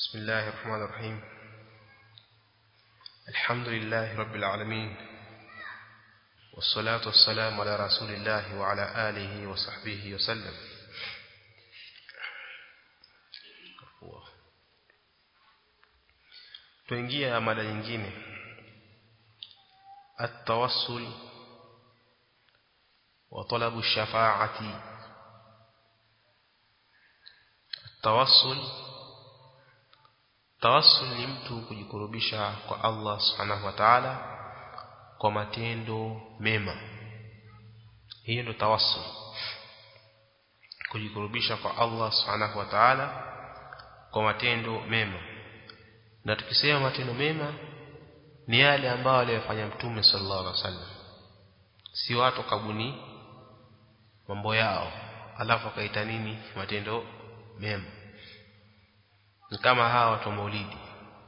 بسم الله الرحمن الرحيم الحمد لله رب العالمين والصلاة والسلام على رسول الله وعلى آله وصحبه وسلم tuingia mada nyingine التوسل وطلب الشفاعة التوسل tawassul ni mtu kujikurubisha kwa Allah subhanahu wa ta'ala kwa matendo mema hiyo ndio tawassul kujikurubisha kwa Allah subhanahu wa ta'ala kwa matendo mema na tukisema matendo mema ni yale ambayo aliyofanya mtume sallallahu alaihi wasallam si watu kabuni mambo yao alafu akaita nini matendo mema ni kama hawa watu wa maulidi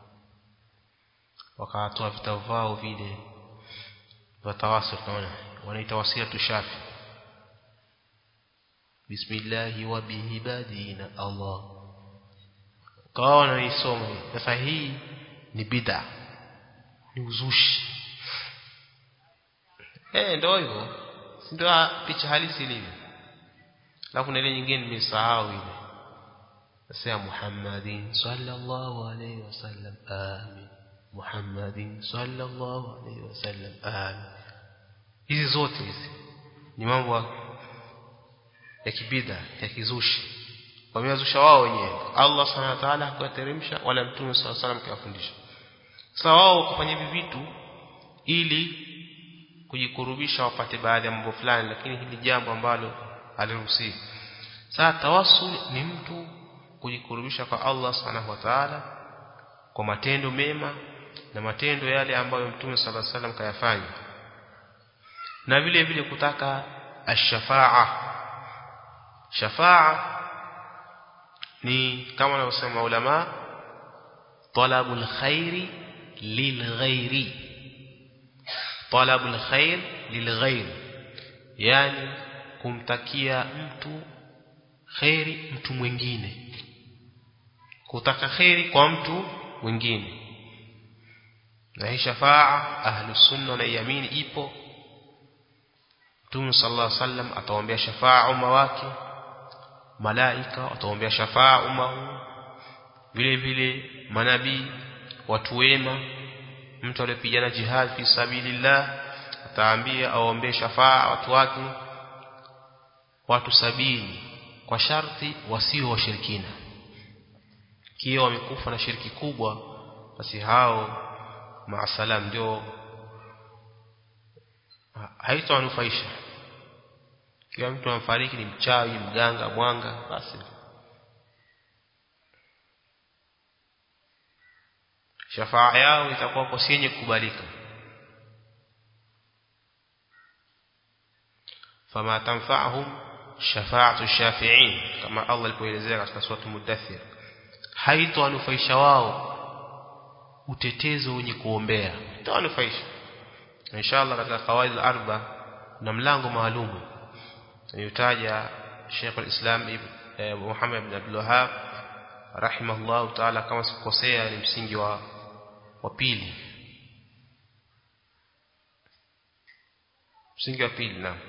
wakatoa vitabu vao vile vya tawasul tunaona wanaita wasia tushafi bismillahi wa bihibadina Allah kwa wanaisoma sasa hii ni bid'a ni uzushi eh ndio hivyo ndio picha halisi ilivyo alafu na ile nyingine nimesahau ile nasema Muhammadin sallallahu alayhi wasallam amin Muhammadin sallallahu alayhi wasallam amin hizi zote hizi ni mambo ya kibida ya kizushi wameyazusha wao wenyewe Allah subhanahu wa ta'ala hakuwateremsha wala mtume sallallahu alayhi wasallam kawafundisha sasa wao kufanya hivi vitu ili kujikurubisha wapate baadhi ya mambo fulani lakini hili jambo ambalo aliruhusiwa sasa tawassul ni mtu kujikurubisha kwa Allah subhanahu wa ta'ala kwa matendo mema na matendo yale ambayo Mtume صلى الله عليه وسلم kayafanya na vile vile kutaka ash-shafa'a shafa'a ni kama wanavyosema ulama talabul khairi lilghairi talabul khair lilghair yani kumtakia mtu khairi mtu mwingine kutaka khairi kwa mtu mwingine na hii shafaa ahlus sunna na yamini ipo Mtume sallallahu alaihi wasallam ataombea shafaa umma wake malaika wataombea shafaa umma huu vile vile manabii watu wema mtu aliyepigana jihad fi sabilillah ataambia aombee shafaa watu wake watu sabini kwa sharti wasio washirikina kio wamekufa na shirki kubwa basi hao maasalam ndio haitowanufaisha kila mtu amfariki ni mchawi mganga mwanga basi shafaa yao itakuwa kwa yenye kukubalika fama tanfa'uhum shafa'atu shafi'in kama Allah alipoelezea katika sura Mudaththir haitowanufaisha wao utetezo wenye kuombea itawanufaisha inshallah katika kawaid al-arba na mlango maalum yotaja Sheikh al-Islam Ibn Muhammad ibn Abdul Wahhab rahimahullah ta'ala kama sikosea ni msingi wa wa pili msingi wa pili na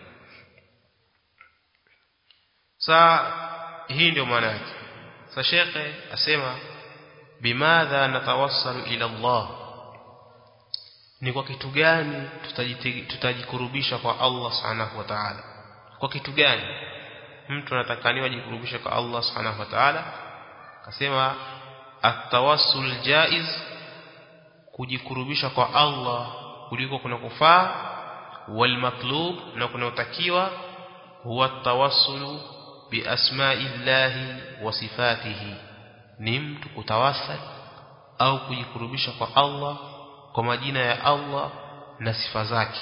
sa hii ndio maana yake sa shekhe asema bimadha natawassalu ila Allah ni kwa kitu gani tutajikurubisha kwa Allah subhanahu wa ta'ala kwa kitu gani mtu anatakaniwa ajikurubisha kwa Allah subhanahu wa ta'ala akasema at-tawassul jaiz kujikurubisha kwa Allah kuliko kuna kufaa wal matlub na kunaotakiwa huwa at-tawassulu bi asma'illahi wa sifatihi ni mtu kutawassal au kujikurubisha kwa Allah kwa majina ya Allah na sifa zake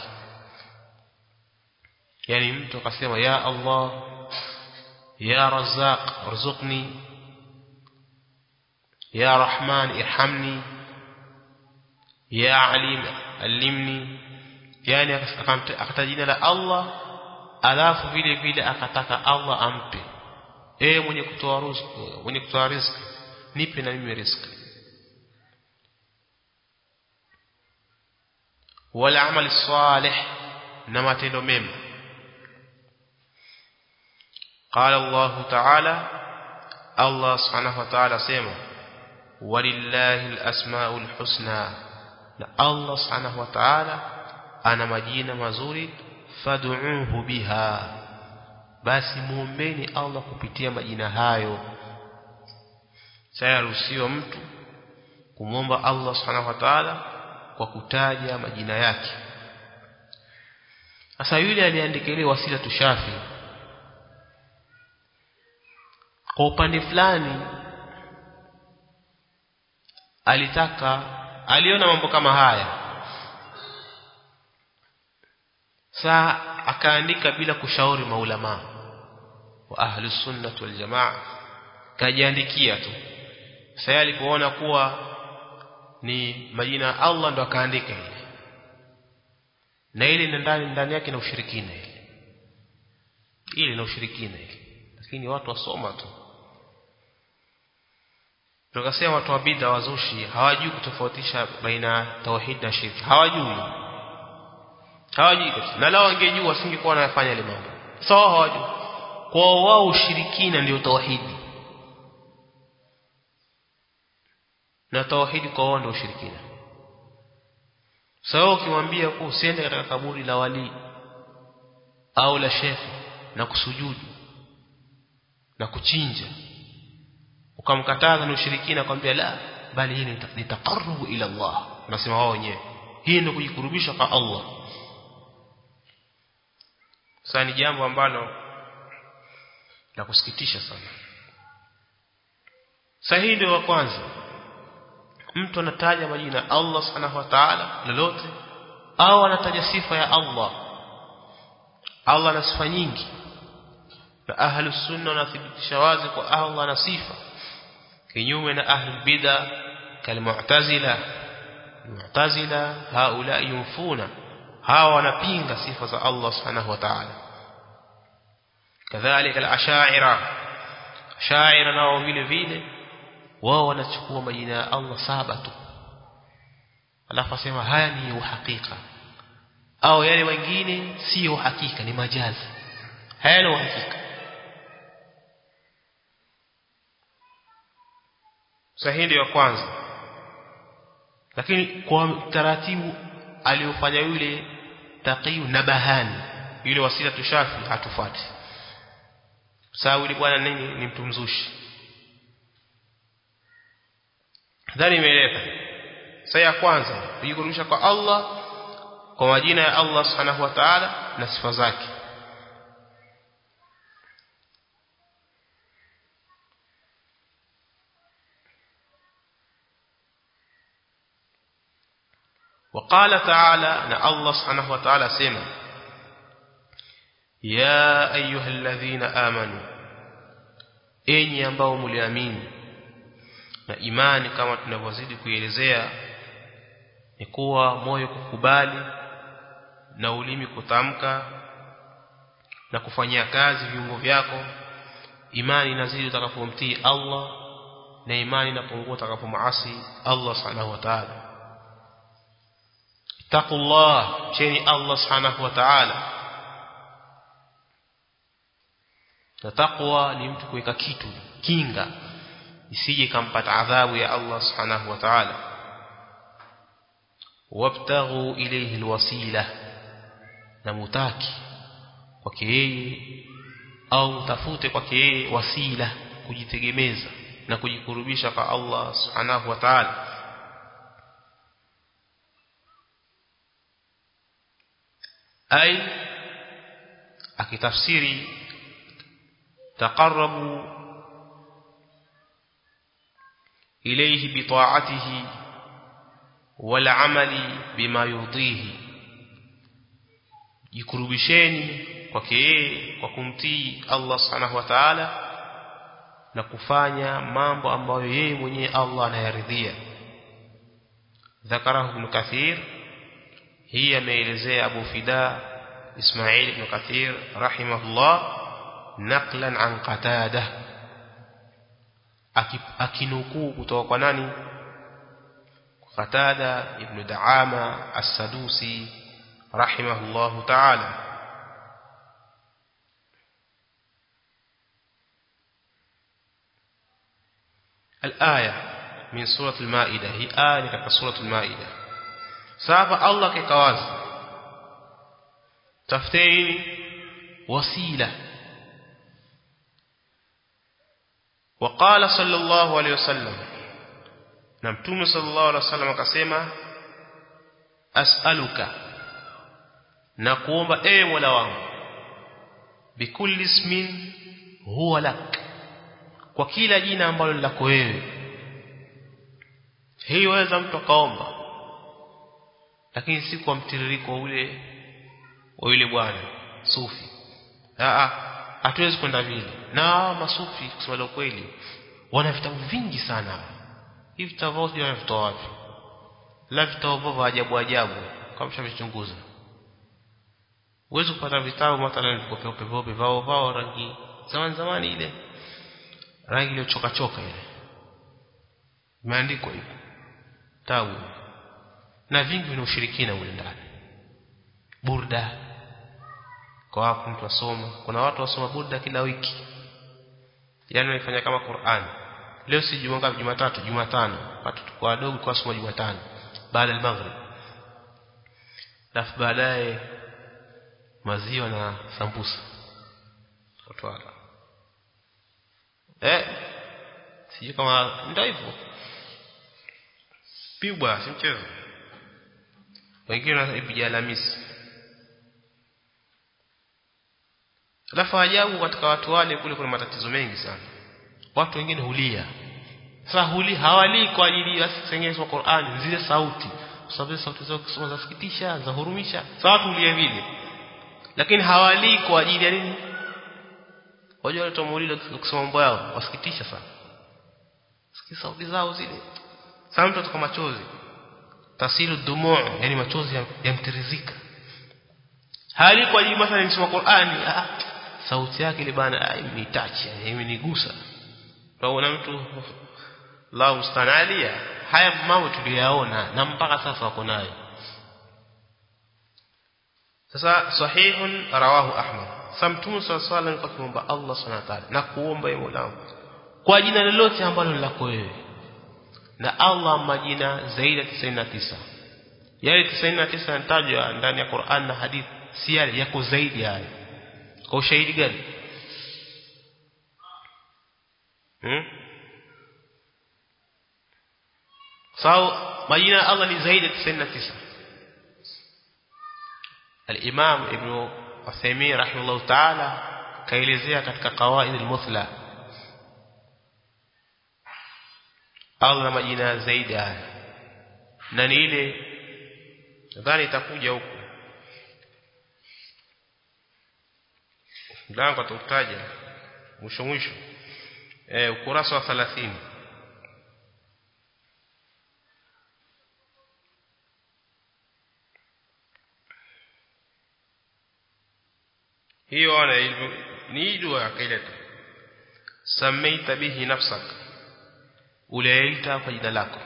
yani mtu akasema ya Allah ya Razzaq arzuqni ya Rahman irhamni ya Alim allimni yani akataja jina la Allah alafu vile vile akataka Allah ampe eh mwenye kutoa riziki mwenye kutoa riziki nipe na mimi riziki wal amali salih na matendo mema قال الله تعالى الله سبحانه وتعالى سيما ولله الأسماء الحسنى الله سبحانه وتعالى أنا مجينا مزوري فادعوه بها basi muombeni Allah kupitia majina hayo sayaruhusiwa mtu kumwomba Allah subhanahu wa ta'ala kwa kutaja majina yake sasa yule aliandika ile wasila tushafi kwa upande fulani alitaka aliona mambo kama haya saa akaandika bila kushauri maulama wa ahli sunnah wal jamaa kajiandikia tu sasa alipoona kuwa ni majina ya Allah ndo akaandika ile na ile ndani ndani yake na ushirikina ile ile na ushirikina ile lakini watu wasoma tu tukasema watu wa bid'a wazushi hawajui kutofautisha baina tauhid na shirki hawajui hawajui na lao wangejua wasingekuwa wanafanya ile mambo sawa hawajui kwa wao ushirikina ndio tauhidi na tauhidi kwa wao ndio ushirikina sawa ukimwambia kwa usiende katika kaburi la wali au la shekhi na kusujudu na kuchinja ukamkataza na ushirikina kwambia la bali hii ni taqarrubu ila Allah nasema wao wenyewe hii ndio kujikurubisha kwa Allah sasa ni jambo ambalo la kusikitisha sana sahihi ndio wa kwanza mtu anataja majina Allah subhanahu wa ta'ala lolote au anataja sifa ya Allah Allah ana sifa nyingi na ahlu sunna wanathibitisha wazi kwa Allah ana sifa kinyume na ahli bid'a kalmu'tazila mu'tazila haula yunfuna hawa wanapinga sifa za Allah subhanahu wa ta'ala kadhalika al-ash'ira ash'ira nao vile vile wao wanachukua majina ya Allah saba tu alafu asema haya ni uhakika au yale wengine si uhakika ni majazi haya ni uhakika sahihi ya kwanza lakini kwa taratibu aliofanya yule taqiyu nabahani yule wasila tushafi hatufuati sawa yule bwana nini ni mtu mzushi dhani imeeleka sasa ya kwanza kujikurubisha kwa Allah kwa majina ya Allah subhanahu wa ta'ala na sifa zake وقال تعالى ان الله سبحانه وتعالى سمع يا ايها الذين امنوا enyi ambao mliamini na imani kama tunavyozidi kuielezea ni kuwa moyo kukubali na ulimi kutamka na kufanyia kazi viungo vyako imani inazidi utakapomtii Allah na imani inapungua utakapomaasi Allah subhanahu wa ta'ala taqullah cheni Allah subhanahu wa ta'ala na taqwa ni mtu kuweka kitu kinga isije kampata adhabu ya Allah subhanahu wa ta'ala wabtaghu ilayhi alwasila na mutaki kwake yeye au tafute kwake yeye wasila kujitegemeza na kujikurubisha kwa Allah subhanahu wa ta'ala ay akitafsiri taqarrabu ilayhi bita'atihi wal amali bima yurdihi jikurubisheni kwake yeye kwa kumtii Allah subhanahu wa ta'ala na kufanya mambo ambayo yeye mwenyewe Allah anayaridhia ذكره ابن كثير هي ameelezea Abu Fida Ismail ibn Kathir rahimahullah naqlan an Qatada akinukuu kutoka kwa nani Qatada ibn Daama as-Sadusi rahimahullahu ta'ala الآية من سورة المائدة هي آية katika سورة المائدة sasa Allah kikawazi tafuteni wasila وقال صلى الله عليه وسلم na mtume sallallahu alaihi wasallam akasema as'aluka na kuomba ewe Mola wangu bikulli ismin huwa lak kwa kila jina ambalo ni lako wewe hii waweza mtu akaomba lakini si kwa mtiririko ule wa yule bwana sufi a hatuwezi kwenda vile na masufi kusema kweli wana vitabu vingi sana hivi vitabu vyote wanavitoa wapi la vitabu vya ajabu ajabu kama mshavichunguza uweze kupata vitabu mathalan viko peupe peupe vao vao rangi zamani zamani ile rangi iliyochoka choka ile imeandikwa hivyo tabu na vingi vina ushirikina ule ndani burda kwa hapo mtu asoma kuna watu wasoma burda kila wiki yani wanafanya kama Qur'an leo si juma ngapi jumatatu jumatano watu kwa wadogo kwa soma jumatano baada ya maghrib alafu baadaye maziwa na sambusa watu eh sijui kama ndio hivyo pigwa si mchezo wengine wanapiga Alhamisi alafu ajabu katika watu wale kule kuna matatizo mengi sana watu wengine hulia sasa huli hawali kwa ajili ya sengine kwa Qur'an zile sauti kwa sababu sauti zao kusoma zasikitisha za hurumisha sasa watu hulia vile lakini hawali kwa ajili ya nini wajua wale tumuulile kusoma mambo yao wasikitisha sana sikia sauti zao zile sasa mtu atoka machozi tasilu dumu yani machozi yamtirizika hali kwa ajili mathalan nisoma Qur'ani ah, sauti yake ile bana imenitachi imenigusa tunaona mtu la mustanalia haya mambo tuliyaona na mpaka sasa wako nayo sasa sahihun rawahu ahmad samtumu sallallahu alaihi wasallam kumomba Allah subhanahu wa ta'ala na kuomba yeye Mola kwa jina lolote ambalo ni lako wewe na Allah majina zaidi ya 99 yale 99 yanatajwa ndani ya Qur'an na hadith si yale yako zaidi hayo kwa ushahidi gani hmm? sawa majina ya Allah ni zaidi ya 99 al-Imam Ibn Uthaymeen rahimahullah ta'ala kaelezea katika qawaid al-muthla Allah na majina zaidi haya na ni ile nadhani itakuja huko mlango atautaja mwisho mwisho eh ukurasa wa 30 hiyo ana ni dua akaileta samaita bihi nafsak uliita kwa jina lako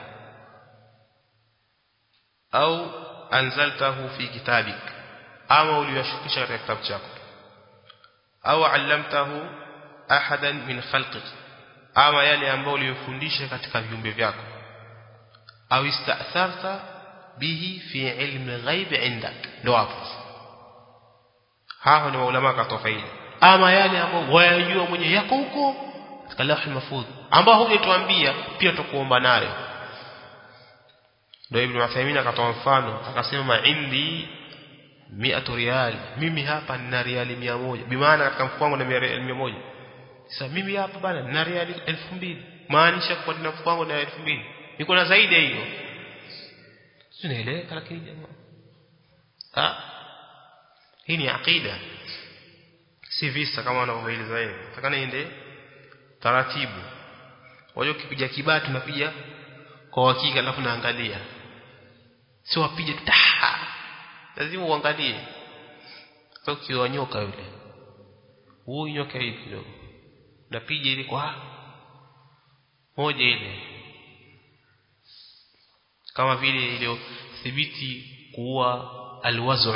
au anzaltahu fi kitabik ama uliyashukisha katika kitabu chako au allamtahu ahadan min khalqik ama yale ambayo uliyofundisha katika viumbe vyako au istatharta bihi fi ilmi ghaib indak ndo hapo hao ni maulama katofaidi ama yale ambayo wayajua mwenye yako huko katika lawh mahfudh ambao hujatuambia pia tukuomba nayo ndio ibn Uthaymeen akatoa mfano akasema indi 100 riyal mimi hapa nina riali 100 bimaana katika mfuko wangu na riali 100 sasa mimi hapa bana nina riali 2000 maanisha kwa nina mfuko wangu na 2000 niko na zaidi ya hiyo tunaeleweka lakini jamaa ah hii ni aqida si visa kama wanavyoeleza yeye takana ende taratibu wajua ukipiga kibati unapiga kwa hakika alafu naangalia sio wapige tu lazima uangalie sio kiwa nyoka yule huyu nyoka hivi kidogo napiga ile kwa moja ile kama vile iliyothibiti kuwa alwaz'u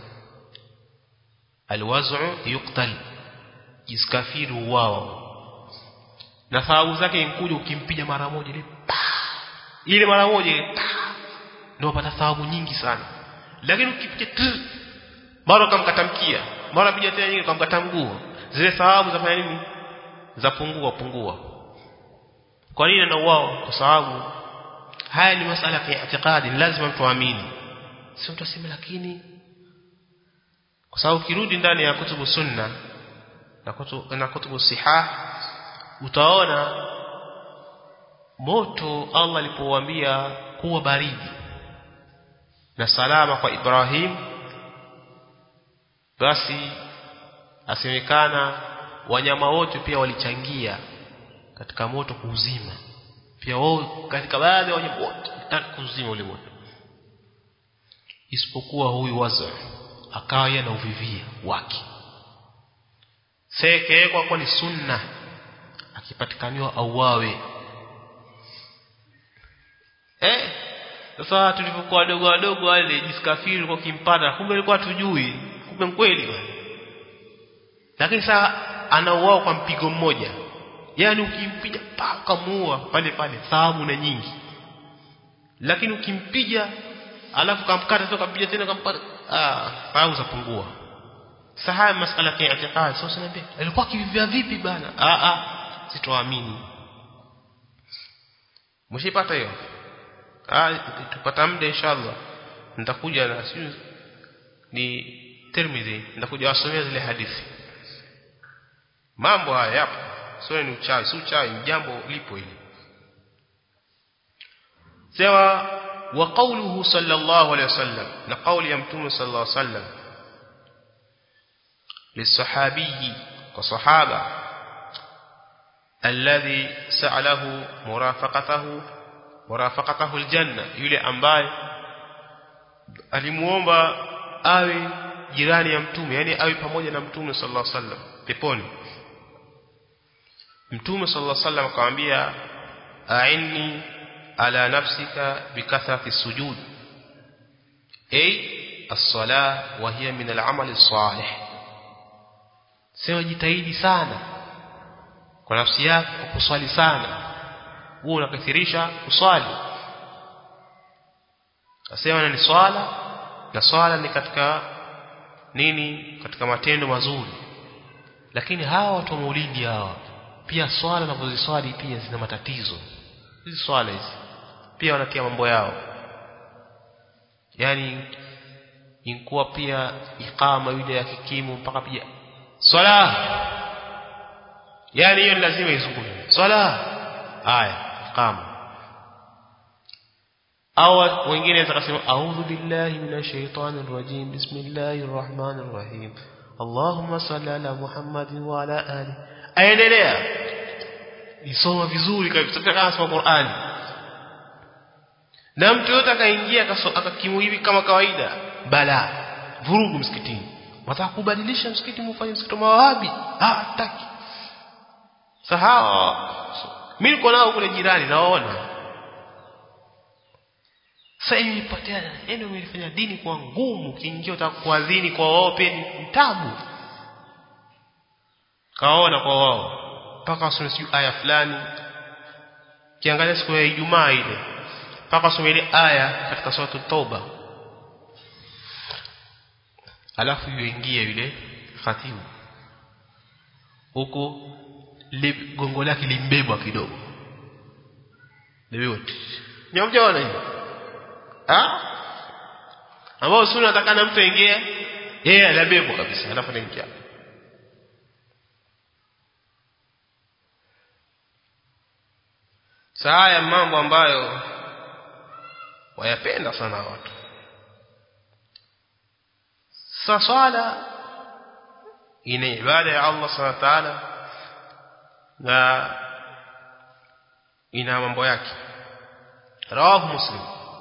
alwaz'u yuqtal jiskafiru wao na thawabu zake inkuja ukimpiga mara moja ile ile mara moja ile ndio unapata thawabu nyingi sana lakini ukipiga mara ukamkatamkia mara piga tena nyingine ukamkata mguu zile thawabu zafanya nini zapungua pungua kwa nini na wao kwa sababu haya ni masala ya itikadi lazima mtu aamini sio mtu aseme lakini kwa sababu ukirudi ndani ya kutubu sunna na kutubu, na kutubu sihah utaona moto Allah alipowaambia kuwa baridi na salama kwa Ibrahim basi asemekana wanyama wote pia walichangia katika moto kuuzima pia wao katika baadhi ya wanyama wote wataka kuuzima ule moto isipokuwa huyu wazo akawa yeye na uvivia wake sekewekwa kwa ni sunna akipatikaniwa auawe eh sasa tulipokuwa wadogo wadogo wale jiskafiri kwa kimpata kumbe alikuwa tujui kumbe kweli lakini sasa anauao kwa mpigo mmoja yani ukimpiga pa ukamuua pale pale thawabu na nyingi lakini ukimpiga alafu kamkata sio kampiga tena kampata ah thawabu zapungua sasa haya masala ya itikadi sasa niambia alikuwa kivivia vipi bana ah ah sitoamini mshipata hiyo ah tupata muda inshallah nitakuja na sio ni Tirmidhi nitakuja wasomea zile hadithi mambo haya yapo sio ni uchawi si uchawi ni jambo lipo hili sawa wa qawluhu sallallahu alayhi wasallam na qawli ya mtume sallallahu alayhi wasallam lisahabi kwa sahaba alladhi sa'alahu murafaqatahu murafaqatahu aljanna yule ambaye alimuomba awe jirani ya mtume yani awe pamoja na mtume sallallahu alaihi wasallam peponi mtume sallallahu alaihi wasallam akamwambia a'inni ala nafsika bikathrati sujud ay as-salah wa hiya min al-amal as-salih sema jitahidi sana kwa nafsi yako kwa kuswali sana wewe unakathirisha kuswali asema ni swala na swala ni katika nini katika matendo mazuri lakini hawa watu wa maulidi hawa pia swala wanapoziswali pia zina matatizo hizi swala hizi pia wanatia mambo yao yani inkuwa pia ikama yule ya kikimu mpaka pia swala yani hiyo ni lazima izungumzwe swala haya ikama au wengine watakasema a'udhu billahi minash shaitanir rajim bismillahir rahmanir rahim Allahumma salli ala Muhammadin wa ala ali aendelea isoma vizuri kabisa kama soma Qur'ani na mtu yote akaingia akakimu hivi kama kawaida bala vurugu msikitini wataka kubadilisha msikiti mfanye msikiti mawahabi ah taki sahawa mimi niko nao kule jirani naona sasa imepotea ndio imelifanya dini kuwa ngumu kiingia utaka kuadhini kwa wao pia ni tabu kaona kwa wao mpaka wasome siyo aya fulani kiangalia siku ya Ijumaa ile mpaka wasome ile aya katika sura Tauba alafu yuingie yule khatibu huko gongo lake limbebwa kidogo lewote nyamjaona hiyo ah ambao sunna atakana mtu aingie yeye anabebwa kabisa alafu anaingia saa ya mambo ambayo wayapenda sana watu sa swala ina ibada ya Allah subhanahu wa ta'ala na ina mambo yake rawahu muslim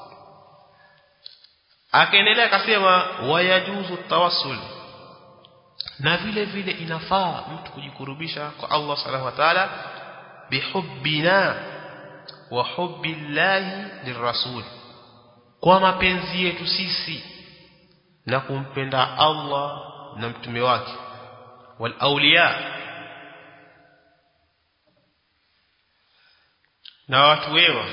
akaendelea akasema wayajuzu tawassul na vile vile inafaa mtu kujikurubisha kwa Allah subhanahu wa ta'ala bihubbina wa hubbillahi lirrasul kwa mapenzi yetu sisi na kumpenda Allah na mtume wake wal awliya na watu wema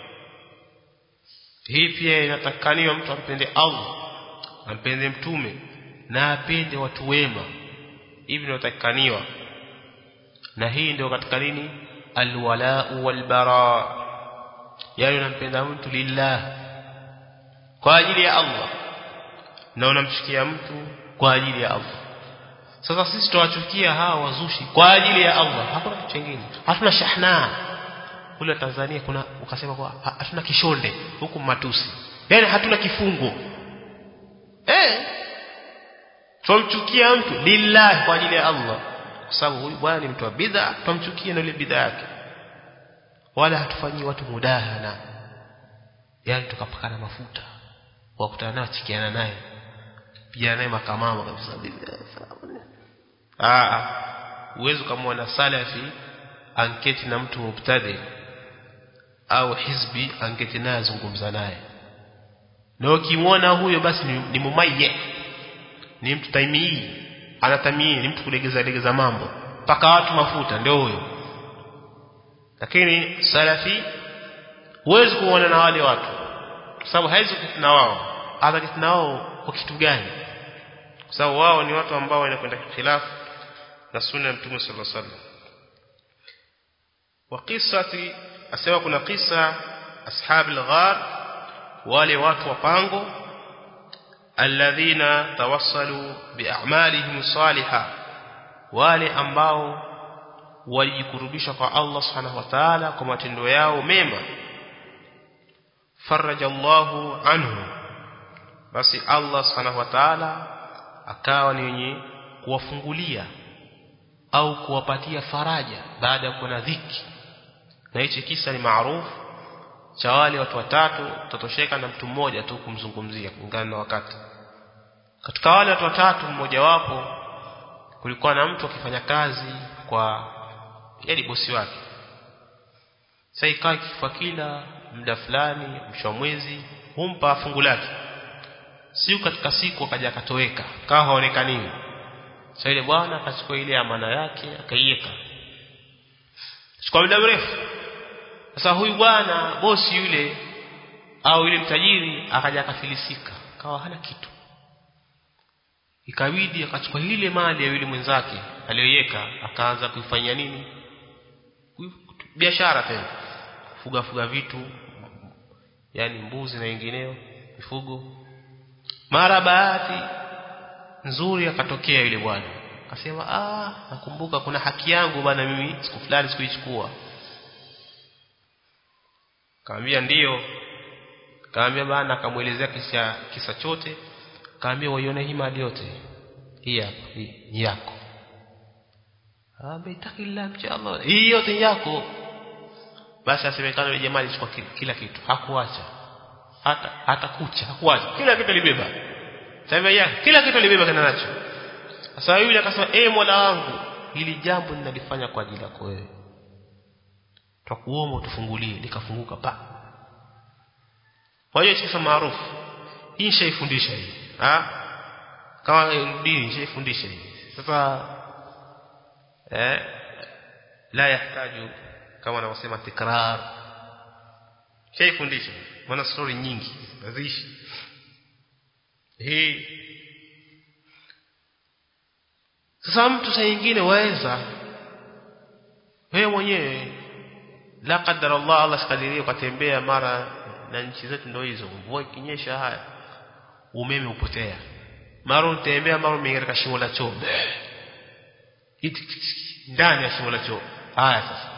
hii pia inatakaniwa mtu ampende Allah ampende mtume na apende watu wema hivi inatakaniwa na hii ndio katika nini alwala walbara yani unampenda mtu lillah kwa ajili ya Allah na unamchukia mtu kwa ajili ya Allah sasa sisi tuwachukia hawa wazushi kwa ajili ya Allah hakuna kitu kingine hatuna shahna kule Tanzania kuna ukasema kwa hatuna kishonde huku matusi yani hatuna kifungo eh tumchukia mtu lillah kwa ajili ya Allah kwa sababu huyu bwana ni mtu wa bid'a tumchukie na ile bid'a yake wala hatufanyii watu mudahana yani tukapakana mafuta wakutana naye chikiana naye pia naye makamama kabisa ah uwezo kama salafi anketi na mtu mubtadi au hizbi anketi naye azungumza naye na ukimwona huyo basi ni, ni mumaye ni mtu taimii anatamii ni mtu kulegeza legeza mambo mpaka watu mafuta ndio huyo lakini salafi huwezi kuona na wale watu kwa sababu haizi kukutana wao atakutana wao kwa kitu gani kwa sababu wao ni watu ambao wanakwenda khilafu na sunna ya mtume sallallahu alaihi wasallam wa qissati asema kuna kisa ashabil ghar wale watu wa pango alladhina tawassalu bi'amalihim salihah wale ambao walijikurubisha kwa Allah subhanahu wa ta'ala kwa matendo yao mema faraja Allahu anhu basi Allah subhanahu wa ta'ala akawa ni wenye kuwafungulia au kuwapatia faraja baada ya kuwa na dhiki na hichi kisa ni maarufu cha wale watu watatu tatosheka na mtu mmoja tu kumzungumzia kulingana na wakati katika wale watu watatu mmoja wapo kulikuwa na mtu akifanya kazi kwa yani bosi wake sasa ikawa kifa kila muda fulani mwisho wa mwezi humpa fungu lake siku katika siku akaja akatoweka kawa haonekani sasa ile bwana akachukua ile amana yake akaiweka chukua muda mrefu sasa huyu bwana bosi yule au yule mtajiri akaja akafilisika kawa hana kitu ikabidi akachukua ile mali ya yule mwenzake aliyoiweka akaanza kuifanyia nini biashara tena kufuga fuga vitu yani mbuzi na wengineo mifugo mara bahati nzuri akatokea yule bwana akasema ah nakumbuka kuna haki yangu bwana mimi siku fulani sikuichukua kaambia ndiyo kaambia bana akamuelezea kisa kisa chote kaambia waione hii mali yote hii hapa hii ni yako ametaki la mcha Allah hii yote ni yako basi asemekana yule jamaa alichukua kila kitu hakuacha hata hata kucha hakuacha kila kitu alibeba sasa ya kila kitu alibeba kana nacho sasa yule akasema eh mola wangu hili jambo ninalifanya kwa ajili yako wewe twakuomba utufungulie likafunguka pa kwa hiyo kisa maarufu hii nishaifundisha hii ah kama dini nishaifundisha hii sasa eh la yahitaji kama wanavyosema tikrar shaifundisha maana story nyingi naziishi hii sasa mtu saa nyingine waweza wewe mwenyewe la qadar Allah Allah sikadirie ukatembea mara na nchi zetu ndio hizo mvua ikinyesha haya umeme upotea mara utembea mara umeingia katika shimo la choo ndani ya shimo la choo haya sasa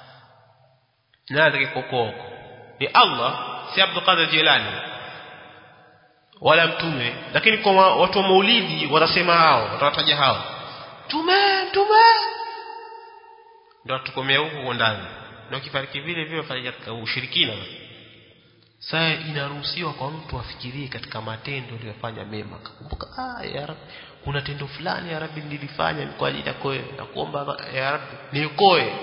nani kikokoko ni Allah si Abdul Qadir Jilani wala mtume lakini kwa watu wa maulidi wanasema hao watawataja hao tume tume ndio tukomea huko ndani na ukifariki vile vile fanya katika ushirikina sasa inaruhusiwa kwa mtu afikirie katika matendo aliyofanya mema kumbuka ah ya rabbi kuna tendo fulani ya rabbi nilifanya kwa ajili yako wewe nakuomba ya rabbi niokoe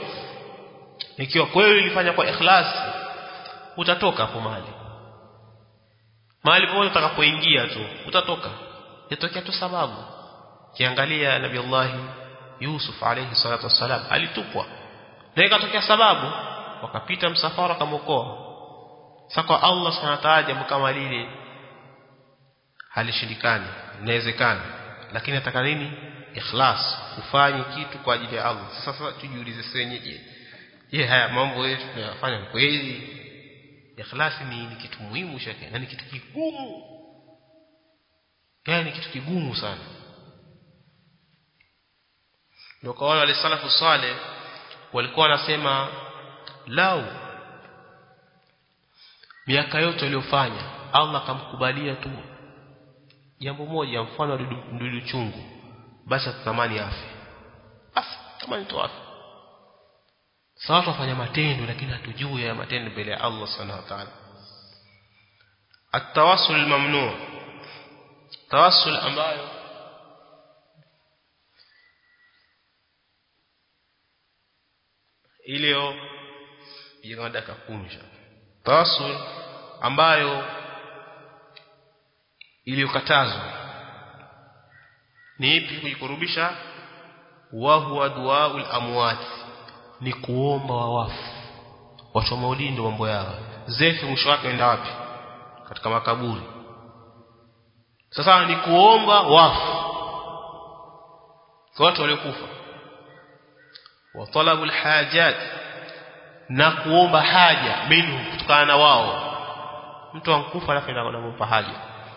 ikiwa kweli ulifanya kwa ikhlas utatoka hapo mali mahali popote utakapoingia tu utatoka yatokea tu sababu kiangalia nabii Allah Yusuf alayhi salatu wassalam alitupwa na ikatokea sababu wakapita msafara kamokoa sasa kwa Allah subhanahu wa ta'ala jambo kama lile halishindikani inawezekana lakini nataka nini ikhlas ufanye kitu kwa ajili ya Allah sasa tujiulize sisi wenyewe je haya mambo yetu tunayofanya kweli ikhlas ni, ni kitu muhimu shaka na ni kitu kigumu yani ni kitu kigumu sana ndio kwa wale salafu saleh walikuwa wanasema lau miaka yote aliyofanya Allah akamkubalia tu jambo moja mfano ndudu chungu basi atatamani afe afe tamani tu afe sawa watu wafanya matendo lakini hatujui ya matendo mbele ya Allah subhanahu wa ta'ala التواصل الممنوع tawassul ambayo ilio yenye dakika 10 tawassul ambayo iliyokatazwa ni ipi kujikurubisha wa huwa duaul amwat ni kuomba wawafu watu wa maulidi ndio mambo yao zefu mwisho wake enda wapi katika makaburi sasa ni kuomba wafu kwa watu waliokufa wa talabul hajat na kuomba haja minhu kutokana na wao mtu ankufa alafu anaenda kumpa haja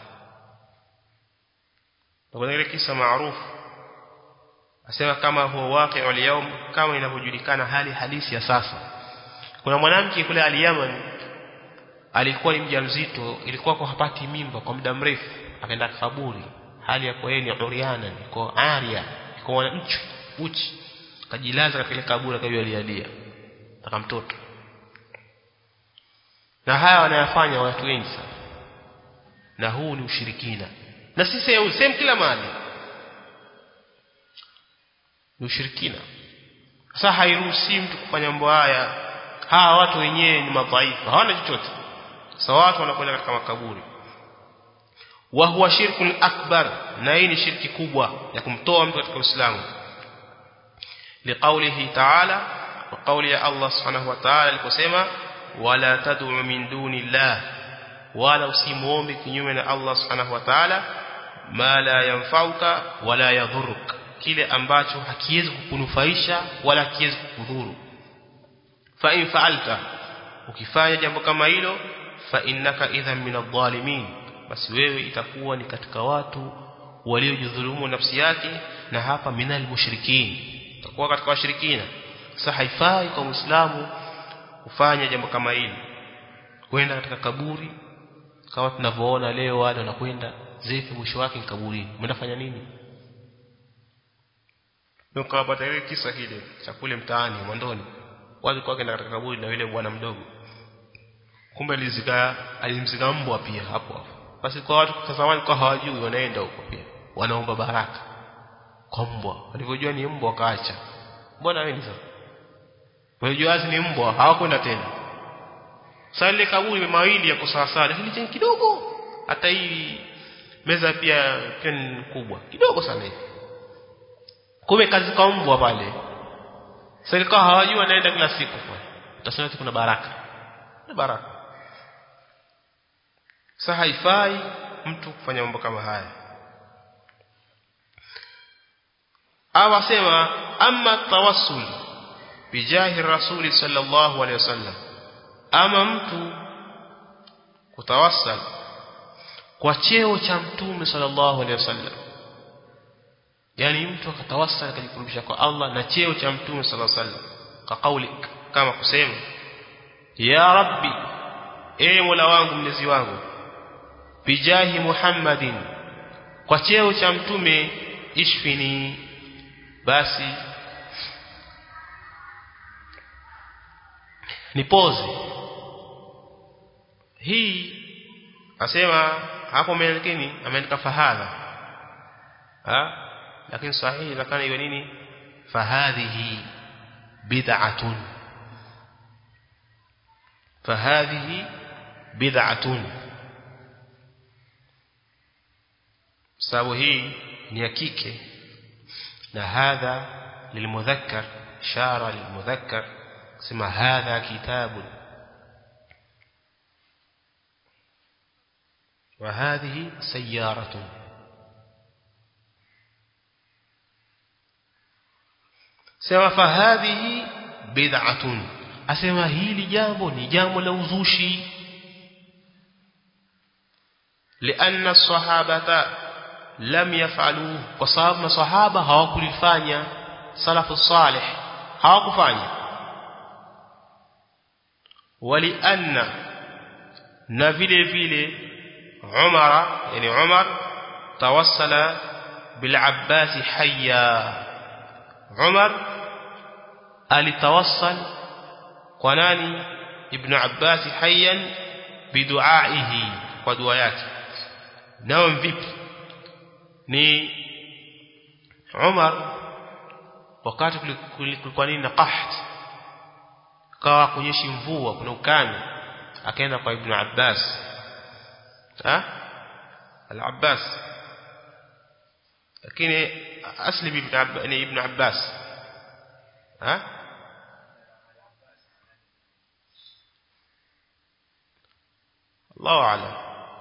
kuna ile kisa maarufu asema kama huwa waqi'u al kama inavyojulikana hali halisi ya sasa kuna mwanamke kule al-Yaman alikuwa ni mjamzito ilikuwa kwa hapati mimba kwa muda mrefu akaenda kaburi hali ya kwa yeye ni uriana iko aria iko mchi uchi akajilaza katika ile kaburi akajua alialia taka mtoto na haya wanayafanya watu wengi sana na huu ni ushirikina na si sehemu sehemu kila mahali ni ushirikina sasa hairuhusi mtu kufanya mambo haya hawa watu wenyewe ni madhaifu hawana chochote sasa watu wanakwenda katika makaburi wa huwa shirkun akbar na hii ni shirki kubwa ya kumtoa mtu katika Uislamu liqaulihi ta'ala wa qauli ya Allah subhanahu wa ta'ala aliposema wala tad'u min duni Allah wala usimuombe kinyume na Allah subhanahu wa ta'ala ma la yanfauka wala yadhuruk kile ambacho hakiwezi kukunufaisha wala hakiwezi kukudhuru fa in fa'alta ukifanya jambo kama hilo fa innaka idhan min adh-dhalimin basi wewe itakuwa ni katika watu waliojidhulumu nafsi yake na hapa minal mushrikin utakuwa katika washirikina sasa haifai kwa muislamu kufanya jambo kama hili kwenda katika kaburi kama tunavyoona leo wale wanakwenda zefu mwisho wake ni kaburini umeenda fanya nini nikapata ile kisa kile cha kule mtaani mwandoni wale kwa katika kaburi na yule bwana mdogo kumbe alizika alimzika mbwa pia hapo hapo basi kwa watu kutazamani kwa hawajui wanaenda huko pia wanaomba baraka kwa mbwa walivyojua ni mbwa wakaacha mbona wewe sasa walivyojua ni mbwa hawakwenda tena sasa ile kaburi mawili yako sawa sawa lakini chenye kidogo hata hii meza pia pia ni kubwa kidogo sana hivi kumbe kazi kwa mbwa pale serikali hawajui wanaenda kila siku utasema kuna baraka na baraka sasa haifai mtu kufanya mambo kama haya au asema amma tawassul bijahi rasuli sallallahu alaihi wasallam ama mtu kutawassal kwa cheo cha mtume sallallahu alaihi wasallam yani mtu akatawassal akajikurubisha kwa Allah na cheo cha mtume sallallahu alaihi wasallam kwa kauli kama kusema ya rabbi e mola wangu mlezi wangu bijahi muhammadin kwa cheo cha mtume ishfini basi nipoze hii asema hapo ameandikini ameandika fahadha ha lakini sahihi lakini iwe nini fahadhihi bid'atun fahadhihi bid'atun sababu hii ni ya kike na hadha lilmudhakkar ishara lilmudhakkar sema hadha kitabu وهذه سيارة سما فهذه بدعة أسمى هيلي جambo ni jambo la uzushi لأن الصحابة لم يفعلوه وصاب masahaba hawakulifanya salafu salih hawakufanya walianna na vile vile Umar yani Umar tawassala bil Abbas hayya Umar alitawassal kwa nani Ibn Abbas hayyan biduaihi kwa dua yake nao vipi ni Umar wakati kulikuwa nini na qaht kawa kunyeshi mvua kuna ukame akaenda kwa Ibn Abbas ha al-Abbas lakini asli ibn Abbas ni Ibn Abbas ha Allahu a'lam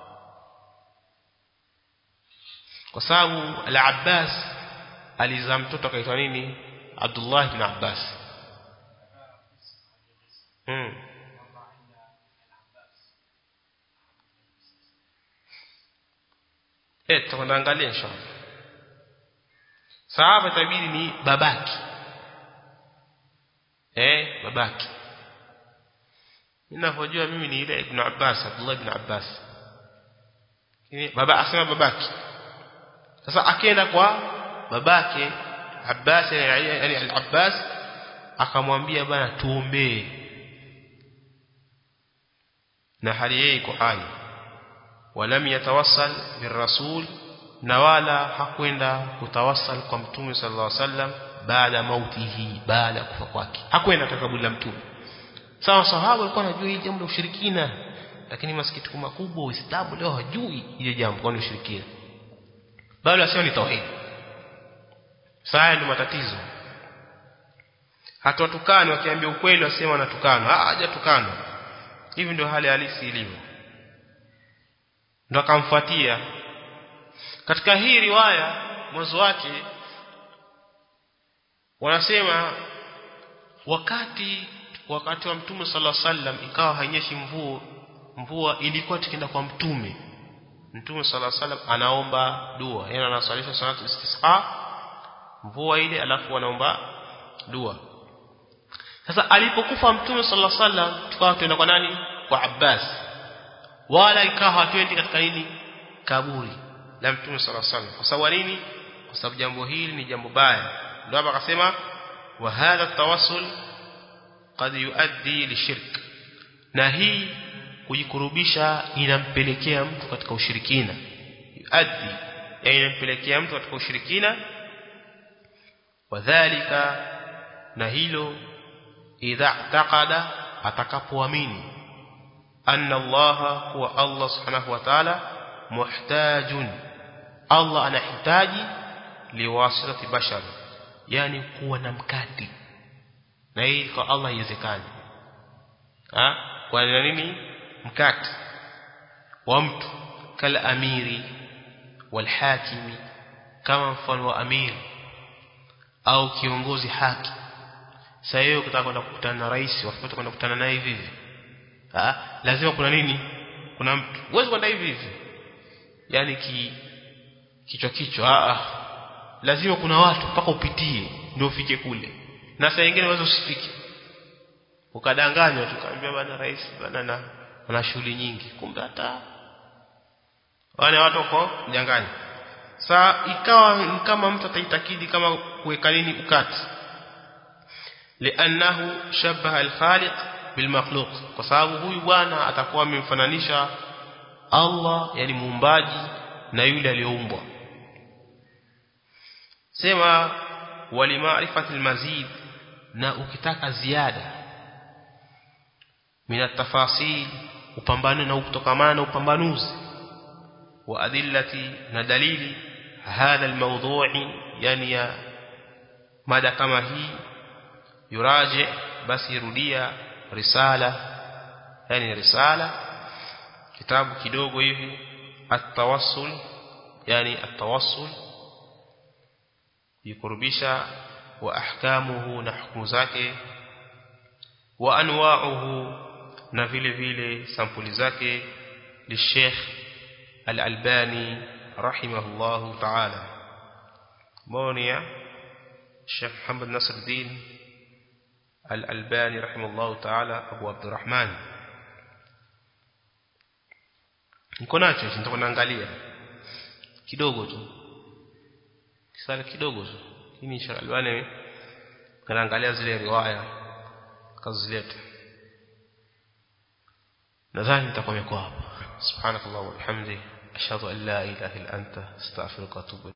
kwa sababu al-Abbas alizaa mtoto akaitwa nini Abdullah ibn Abbas hmm. eh tutakwenda angalia inshallah sahaba tabiri ni babaki eh babaki ninapojua mimi ni ile ibn Abbas Abdullah ibn Abbas baba asema babaki sasa akaenda kwa babake Abbas yani al-Abbas akamwambia bana tuombee na hali yeye iko hai walam yatawassal birrasul na wala hakwenda kutawassal kwa mtume sallallahu alaihi wasallam baada mautihi baada kufa kwake hakwenda kaburi la mtume sawa sahaba walikuwa wanajua hili jambo la ushirikina lakini masikitiko makubwa uislamu leo hajui ile jambo kwa ushirikina bado asio ni tauhid saa ndio matatizo hata watukani wakiambia ukweli wasema wanatukana ah hajatukana hivi ndio hali halisi ilivyo ndo akamfuatia katika hii riwaya mwanzo wake wanasema wakati wakati wa mtume sallallahu alaihi wasallam ikawa hainyeshi mvua mvua ilikuwa tukienda kwa mtume mtume sallallahu alaihi wasallam anaomba dua yeye anasalisha salatu istisqa mvua ile alafu anaomba dua sasa alipokufa mtume sallallahu alaihi wasallam tukawa tuenda kwa nani kwa Abbas wala ikawa hatuendi katika nini kaburi la mtume sallallahu alaihi wasallam kwa sababu nini kwa sababu jambo hili ni jambo baya ndio hapa akasema wa hadha tawassul qad yuaddi lishirk na hii kujikurubisha inampelekea mtu katika ushirikina yuaddi yani inampelekea mtu katika ushirikina wadhālika na hilo idha taqada atakapoamini anna Allah huwa Allah subhanahu wa ta'ala muhtajun Allah anahitaji liwasitati bashar yani kuwa na mkati na hii kwa Allah haiwezekani ah kwa nini mkati wa mtu kala amiri wal hakimi kama mfano wa amiri au kiongozi haki sasa hiyo ukitaka kwenda kukutana na rais wafuata kwenda kukutana naye hivi hivi ah lazima kuna nini kuna mtu huwezi kwenda hivi hivi yani ki kichwa kichwa ah lazima kuna watu mpaka upitie ndio ufike kule na saa nyingine unaweza usifike ukadanganywa tukaambia bana rais bana na ana shughuli nyingi kumbe hata wale watu wako mjangani saa ikawa kama mtu ataitakidi kama kuweka nini ukati li'annahu shabaha al-khaliq bilmakhluq kwa sababu huyu bwana atakuwa amemfananisha Allah yani muumbaji na yule aliyoumbwa sema walimaarifati almazid na ukitaka ziada min atafasil upambane na kutokamana na upambanuzi wa adillati na dalili hadha almawdu'i yani ya mada kama hii yuraji basi rudia risala yani risala kitabu kidogo hivi at-tawassul yani at-tawassul yikurubisha wa ahkamuhu na hukumu zake wa anwa'uhu na vile vile sampuli zake للشيخ الألباني رحمه الله تعالى مونيا الشيخ محمد نصر الدين الألباني رحمه الله تعالى أبو عبد الرحمن niko nacho nitakuwa naangalia kidogo tu kisala kidogo tu lakini Sheikh Albani kanaangalia zile riwaya kazileta nadhani nitakuwa nimekuwa hapa subhanakallah wa bihamdi ashhadu an la ilaha illa anta astaghfiruka wa atubu